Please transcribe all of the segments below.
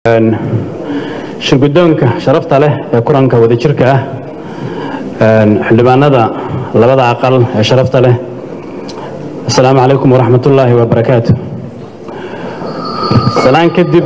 shirgudoonka sharafta leh ee kulanka wadajirka ah xildhibaanada labada aqal ee sharafta leh asalaamu calaykum waraxmat ullaahi wabarakaatu salaan kadib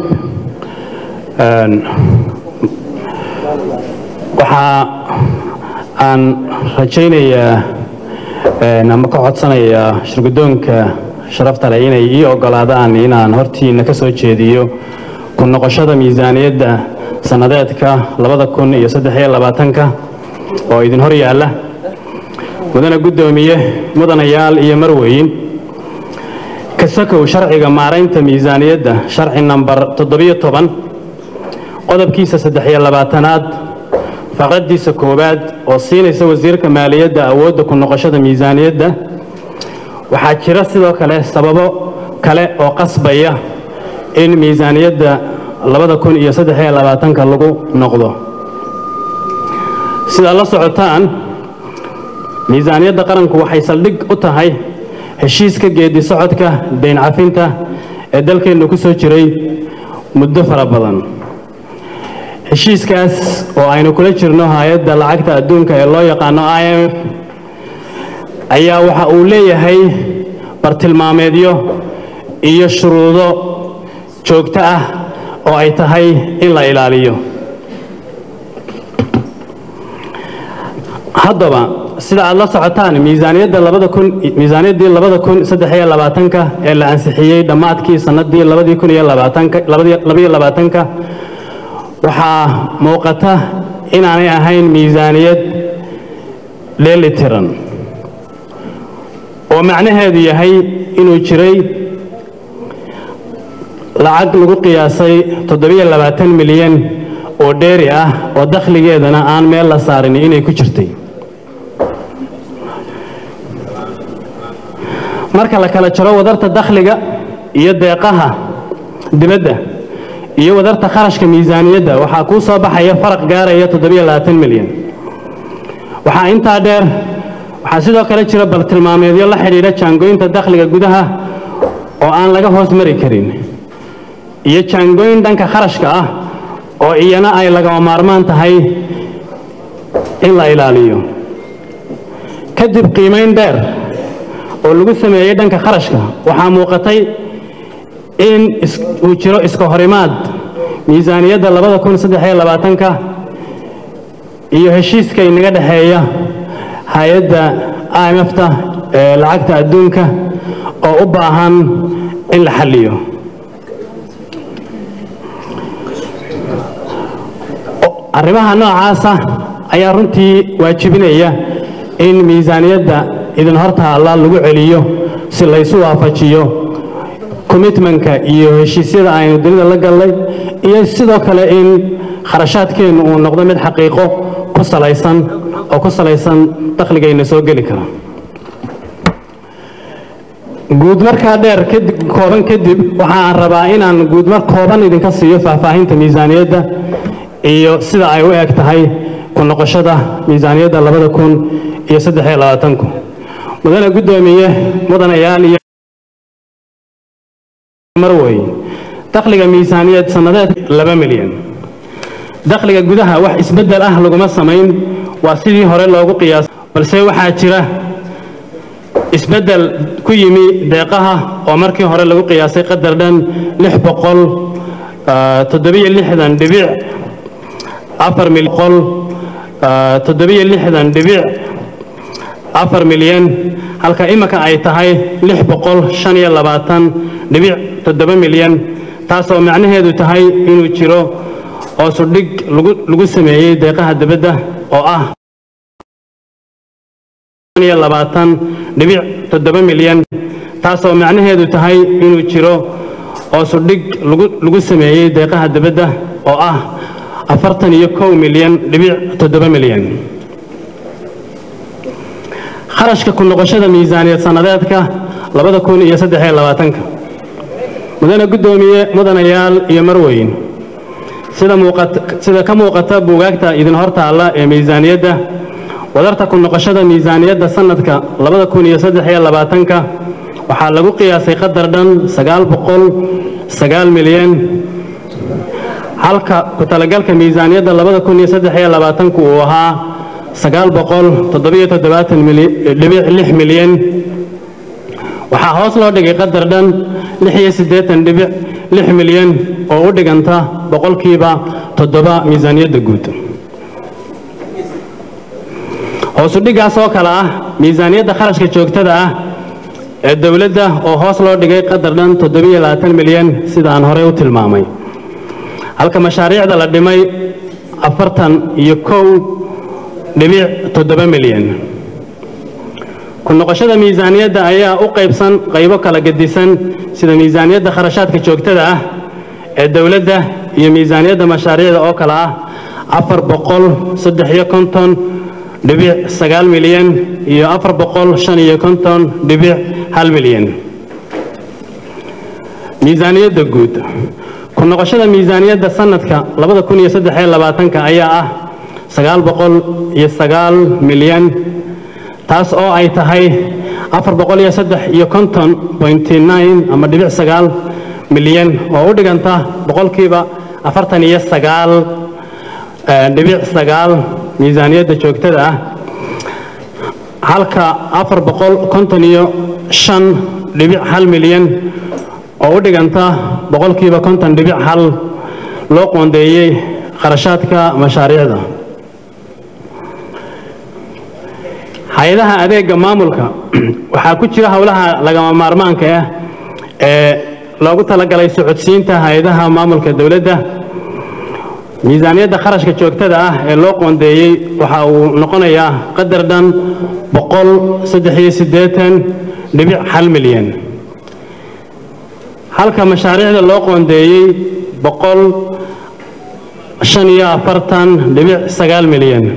waxaa aan rajaynayaa ama ka codsanayaa shirgudoonka sharafta leh inay ii ogolaadaan inaan hortiina ka soo jeediyo ku noqoshada miisaaniyadda sannadeedka labada kun iyo saddexiyo labaatanka oo idin hor yaalla mudana guddoomiye mudanayaal iyo marweyn kasakow sharciga maaraynta miisaaniyadda sharci nambar toddobiyo toban qodobkiisa saddexiyo labaatanaad faqradiisa koowaad oo siinaysa wasiirka maaliyadda awoodda ku noqoshada miisaaniyadda waxaa jira sidoo kale sababo kale oo qasbaya in miisaaniyadda labada kun iyo saddexiyo labaatanka lagu noqdo sidaad la socotaan miisaaniyadda qaranku waxay saldhig u tahay heshiiska geedi socodka dayn cafinta ee dalkeennu ku soo jiray muddo fara badan heshiiskaas oo aynu kula jirno hay-adda lacagta adduunka ee loo yaqaano i m f ayaa waxa uu leeyahay bartilmaameedyo iyo shuruudo joogto ah oo ay tahay in la ilaaliyo haddaba sida aad la socotaan miisaaniyadda labada kun miisaaniyaddii labada kun saddexiyo labaatanka ee la ansixiyey dhammaadkii sannadii labadii kun iyo labaatanka labaiyo labaatanka waxaa muuqata inaanay ahayn miisaaniyad dheelitiran oo macnaheedu yahay inuu jiray lacag lagu qiyaasay toddobiyo labaatan milyan oo dheeri ah oo dakhligeedana aan meel la saarin inay ku jirtay marka la kala jaro wadarta dakhliga iyo deeqaha dibadda iyo wadarta kharashka miisaaniyadda waxaa kuu soo baxaya faraq gaaraya toddobiyo labaatan milyan waxaa intaa dheer waxaa sidoo kale jira bartilmaameedyo la xidhiidha jaangooynta dakhliga gudaha oo aan laga hoos mari karin iyo jaangooyin dhanka kharashka ah oo iyana ay lagama maarmaan tahay in la ilaaliyo kadib qiimayn dheer oo lagu sameeyey dhanka kharashka waxaa muuqatay in uu jiro iska horimaad miisaaniyadda labada kun saddexiyo labaatanka iyo heshiiska inaga dhexeeya hay-adda i m f-ta ee lacagta adduunka oo u baahan in la xalliyo arrimaha noocaasa ayaa runtii waajibinaya in miisaaniyadda idin hortaalla lagu celiyo si laysu waafajiyo commitmentka iyo heshiisyada aynu dunida la gallay iyo sidoo kale in kharashaadkeennu uu noqdo mid xaqiiqo ku salaysan oo ku salaysan dakhligayna soo geli kara guudmarkaa dheer kooban kadib waxaan rabaa inaan guudmar kooban idinka siiyo faahfaahinta miisaaniyadda iyo sida ay u eg tahay ku noqoshada miisaaniyadda labada kun iyo saddexiyo labaatanku mudane guddoomiye mudanayaal iyo marwey dakhliga miisaaniyad sannadeed laba milyan dakhliga gudaha wax isbeddel ah laguma samayn waa sidii hore loogu qiyaasay balse waxaa jira isbeddel ku yimi deeqaha oo markii hore lagu qiyaasay qadar dhan lix boqol toddobiyo lixdan dhibic afar milqol toddobiyo lixdan dhibic afar milyan halka imika ay tahay lix boqol shan iyo labaatan dhibic toddoba milyan taasoo macnaheedu tahay inuu jiro hoosudhig lagu sameeyey deeqaha dibadda oo ah iyo labaatan dhibic toddoba milyan taasoo macnaheedu tahay inuu jiro hoosudhig lagu sameeyey deeqaha dibadda oo ah afartan iyo kow milyan dhibic toddoba milyan kharashka ku noqoshada miisaaniyad sannadeedka labada kun iyo saddexiyo labaatanka mudane guddoomiye mudanayaal iyo marweyn sida ka muuqata buugaagta idin hortaalla ee miisaaniyadda wadarta ku noqoshada miisaaniyadda sannadka labada kun iyo saddexiyo labaatanka waxaa lagu qiyaasay qadar dhan sagaal boqol sagaal milyan halka ku talagalka miisaaniyadda labada kun iyo saddex iyo labaatanku uu ahaa sagaal boqol toddobiyo toddobaatan dhibic lix milyan waxaa hoos loo dhigay qadar dhan lix iyo siddeetan dhibic lix milyan oo u dhiganta boqolkiiba toddoba miisaaniyadda guud hoosu dhiggaas oo kale ah miisaaniyadda kharashka joogtada ah ee dowladda oo hoos loo dhigay qadar dhan toddobiyo labaatan milyan sida aan horey u tilmaamay halka mashaariicda la dhimay afartan iyo kow dhibic toddoba milyan ku noqoshada miisaaniyadda ayaa u qaybsan qaybo kala gedisan sida miisaaniyadda kharashaadka joogtada ah ee dowladda iyo miisaaniyadda mashaariicda oo kale ah afar boqol saddex iyo konton dhibic sagaal milyan iyo afar boqol shan iyo konton dhibic hal milyan miisaaniyadda guud ku noqoshada miisaaniyadda sanadka labada kun iyo saddex iyo labaatanka ayaa ah sagaal boqol iyo sagaal milyan taas oo ay tahay afar boqol iyo saddex iyo konton pointy nine ama dhibic sagaal milyan oo u dhiganta boqolkiiba afartan iyo sagaal dhibic sagaal miisaaniyadda joogtada ah halka afar boqol konton iyo shan dhibic hal milyan oo u dhiganta boqolkiiba konton dhibic hal loo qoondeeyey kharashaadka mashaariicda hay-adaha adeega maamulka waxaa ku jira howlaha lagama maarmaanka ah ee loogu talagalay socodsiinta hay-adaha maamulka dowladda miisaaniyadda kharashka joogtada ah ee loo qoondeeyey waxa uu noqonayaa qadar dhan boqol saddex iyo siddeetan dhibic hal milyan halka mashaariicda loo qoondeeyey boqol shan iyo afartan dhibic sagaal milyan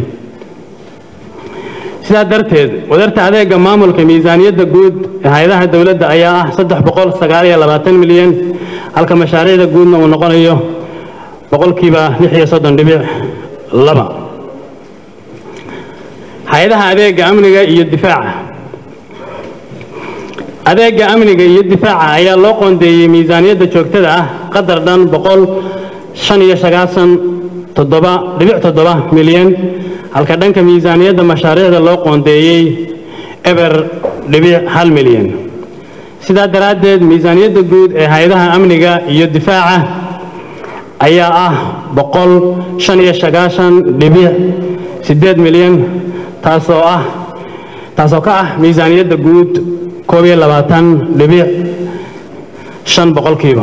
sidaa darteed wadarta adeega maamulka miisaaniyadda guud ee hay-adaha dowladda ayaa ah saddex boqol sagaal iyo labaatan milyan halka mashaariicda guudna uu noqonayo boqolkiiba lix iyo soddon dhibic laba hay-adaha adeega amniga iyo difaaca adeega amniga iyo difaaca ayaa loo qoondeeyey miisaaniyadda joogtada ah qadar dhan boqol shan iyo sagaasan toddoba dhibic toddoba milyan halka dhanka miisaaniyadda mashaariicda loo qoondeeyey eber dhibic hal milyan sidaa daraaddeed miisaaniyadda guud ee hay-adaha amniga iyo difaaca ayaa ah boqol shan iyo sagaashan dhibic siddeed milyan taasoo ah taasoo ka ah miisaaniyadda guud koob iyo labaatan dhibic shan boqolkiiba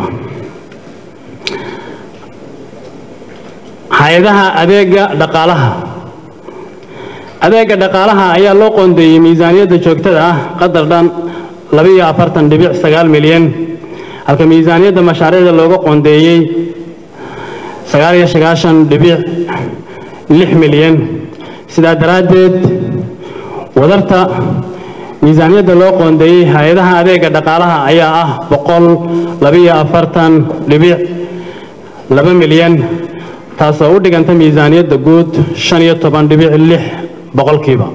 hay-adaha adeega dhaqaalaha adeega dhaqaalaha ayaa loo qoondeeyey miisaaniyadda joogtada ah qadar dhan labaiyo afartan dhibic sagaal milyan halka miisaaniyadda mashaariicda looga qoondeeyey sagaal iyo sagaashan dhibic lix milyan sidaa daraaddeed wadarta miisaaniyadda loo qoondeeyey hay-adaha adeega dhaqaalaha ayaa ah boqol labaiyo afartan dhibic laba milyan taasoo u dhiganta miisaaniyadda guud shan iyo toban dhibic lix boqolkiiba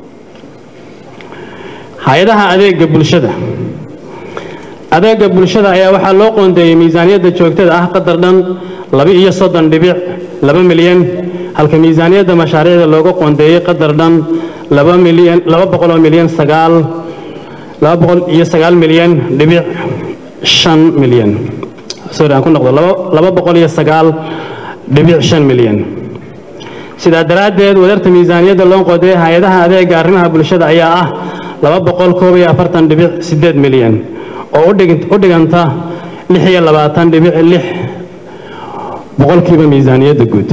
hay-adaha adeega bulshada adeega bulshada ayaa waxaa loo qoondeeyey miisaaniyadda joogtada ah qadar dhan laba iyo soddon dhibic laba milyan halka miisaaniyadda mashaariicda looga qoondeeyey qadar dhan laba milyan laba boqol oo milyan sagaal laba boqol iyo sagaal milyan dhibic shan milyan sorry aan ku noqdo laba laba boqol iyo sagaal dhibic shan milyan sidaa daraaddeed wadarta miisaaniyadda loo qoondeeyey hay-adaha adeega arrimaha bulshada ayaa ah laba boqol koob iyo afartan dhibic siddeed milyan oo u dhiganta lix iyo labaatan dhibic lix boqolkiiba miisaaniyadda guud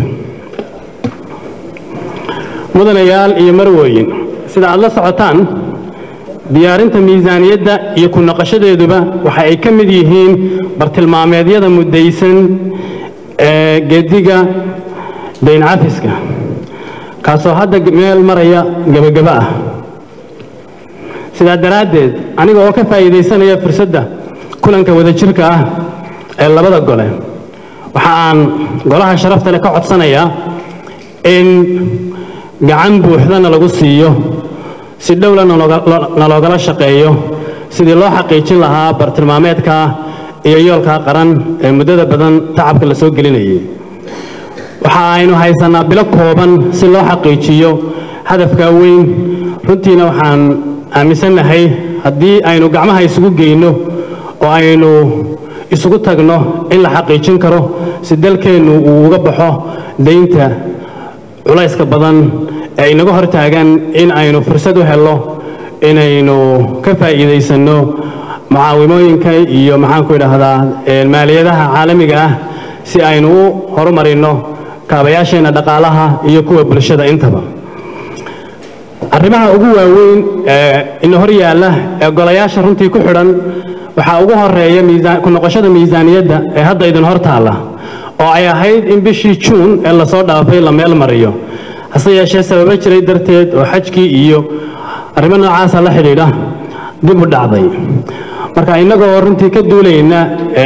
mudanayaal iyo marwooyin sida aad la socotaan diyaarinta miisaaniyadda iyo ku naqashadeeduba waxa ay ka mid yihiin bartilmaameedyada muddaysan ee geediga dayn cafiska kaasoo hadda meel maraya gebagaba ah sidaa daraaddeed aniga oo ka faa'iidaysanaya fursadda kulanka wadajirka ah ee labada gole waxa aan golaha sharafta leh ka codsanayaa in gacan buuxdana lagu siiyo si dhowla naloogala shaqeeyo sidii loo xaqiijin lahaa bartilmaameedka iyo yoolka qaran ee muddada badan tacabka la soo gelinayay waxa aynu haysanaa bilo kooban si loo xaqiijiyo hadafka weyn runtiina waxaan aaminsannahay haddii aynu gacmaha isugu geyno oo aynu isugu tagno in la xaqiijin karo si dalkeennu uu uga baxo daynta culayska badan ee inaga hor taagan in aynu fursad u helno inaynu ka faa'iidaysanno mucaawimooyinka iyo maxaanku idhaahdaa maaliyadaha caalamiga ah si aynu u horumarinno kaabayaasheenna dhaqaalaha iyo kuwa bulshada intaba arrimaha ugu waaweyn ee ina hor yaalla ee golayaasha runtii ku xidhan waxaa ugu horeeya ku noqoshada miisaaniyadda ee hadda idin hor taalla oo ay ahayd in bishii juun ee lasoo dhaafay la meel mariyo hase yeeshee sababo jiray darteed oo xajkii iyo arrimo noocaasa la xidhiidha dib u dhacday marka innagoo runtii ka duulayna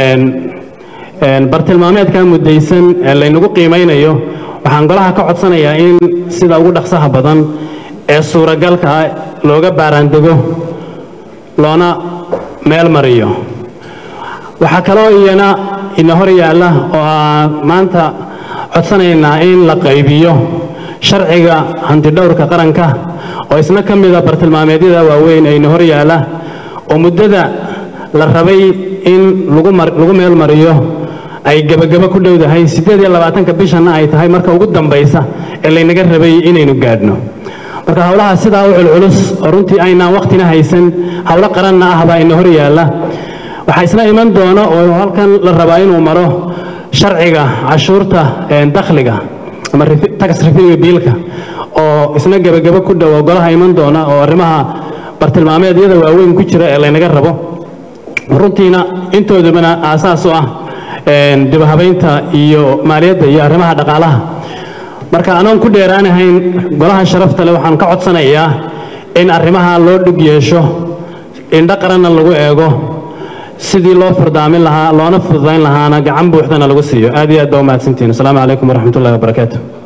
bartilmaameedka muddaysan ee laynagu qiimaynayo waxaan golaha ka codsanayaa in sida ugu dhaqsaha badan ee suuragalka looga baaraandego loona meel mariyo waxaa kaloo iyana ina hor yaalla oo aan maanta codsanaynaa in la qaybiyo sharciga hantidhowrka qaranka oo isna ka mida bartilmaameedyada waaweyn ee ina hor yaalla oo muddada la rabay in lagu meel mariyo ay gebagabo ku dhowdahay siddeed iyo labaatanka bishanna ay tahay marka ugu dambaysa ee laynaga rabay inaynu gaadhno marka howlaha sidaa u culculus oo runtii aynaan wakhtina haysan howlo qaranna ah baa ina hor yaalla waxaa isna iman doona oo halkan la rabaa inuu maro sharciga cashuurta dakhliga ama tax revenue biilka oo isna gebagabo ku dhow oo golaha iman doona oo arrimaha bartilmaameedyada waaweyn ku jira ee laynaga rabo runtiina intoodabana aasaas u ah dibahabaynta iyo maaliyadda iyo arrimaha dhaqaalaha marka anoon ku dheeraanahayn golaha sharafta leh waxaan ka codsanayaa in arrimaha loo dhug yeesho indho qaranna lagu eego sidii loo furdaamin lahaa loona fududayn lahaana gacan buuxdana lagu siiyo aad iyo aad baa umahadsantihin asalaamu calaykum waraxmatullahi wabarakaatu